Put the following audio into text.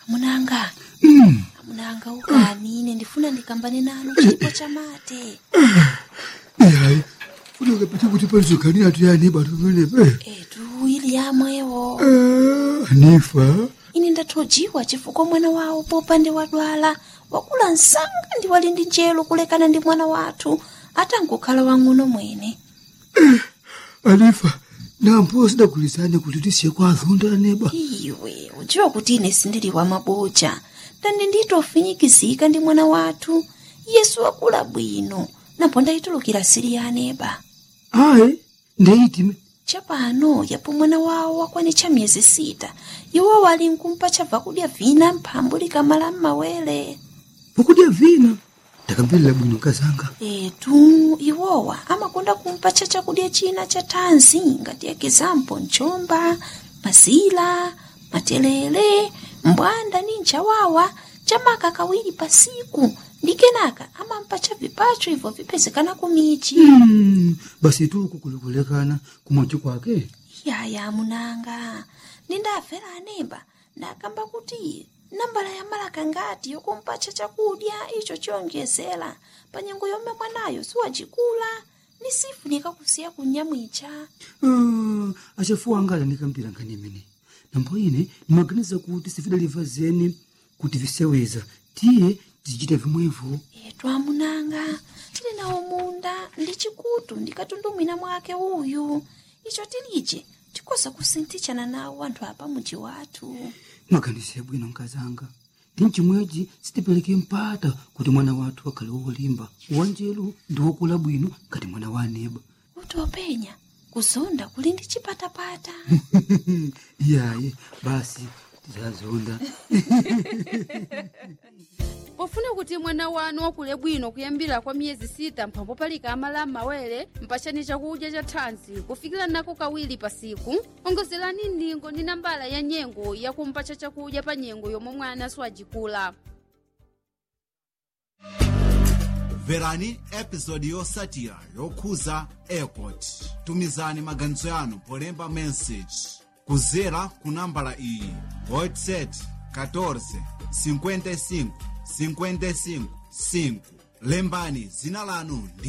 amunanga amunanga ukani ine ndifuna ndikambane nanu chipo cha mate hayi funeka pete kuti palizoganira tuyani batumenepe etu ili yamwewo anifa ine ndathojiwa chifukwa mwana wawo popande wadwala wakula msanga ndi wali ndi njelo kulekana ndi mwana wathu atangokhala wang'ono mwene anifa nampo sidagulizane kuti tisiye kwa azonda neba iwe udziwa kuti ine sindili wa maboja ndani nditofinyikizika ndi mwana wathu yesu wakula bwino napo ndayitulukira siri ya aneba ayi ndeyitime chapano yapo mwana wawo wakwanitcha miyezi sita iwo wali nkumpa chabva kudya vina mphambu likamala m'mawere pokudya vina ndakambirira bwino kazanga etu iwowa amakonda kumpatcha chakudya china cha thanzi ngati ekizampo mchomba mazila matelele mbwanda ni nchawawa chamaka kawiri pasiku ndi kenaka amampatcha vipacho ibvo vipezekana kumichi Mm, basi tuku kulikulekana kumwachi kwake yaya munanga nindafera anemba ndakamba kuti nambala ya malaka ngati yokumpatcha chakudya icho chiyonjezera pa nyengo yomwe mwanayo siwacikula ni sifunika kusiya kunyamwicha Ah, achafuwa anga alandikambira nkhani imene nambo ine ndimaganiza kuti sifidaliva zeni kuti viseweza tiye tizichita vimwevo etu amunanga tili nawo munda ndi chikutu ndikatundumwina mwake uyu icho tilije tikoza kusinthichana nawo anthu apa muji wathu mwaganize bwino nkazanga ndi mchimwechi sitipereke mpata kuti mwana wathu akhale wolimba wanjelu ndi wokula bwino ngati mwana wa aneba kuti openya kuzonda kuli ndi chipatapata iyayi basi tizazonda pofuna kuti mwana wanu wakule bwino kuyambira kwa miyezi sita mphambo palika amala m'mawere mpachani chakudya cha thanzi kufikira nako kawiri pasiku ongozerani ndingo ndi nambala ya nyengo yakumpacha chakudya pa nyengo yomwe mwana siwajikula mverani episodi yotsatira yokhuza airport tumizani maganizo yanu polemba message kudzera ku nambala iyi whatsapp 14 55 55 5 lembani dzina lanu ndi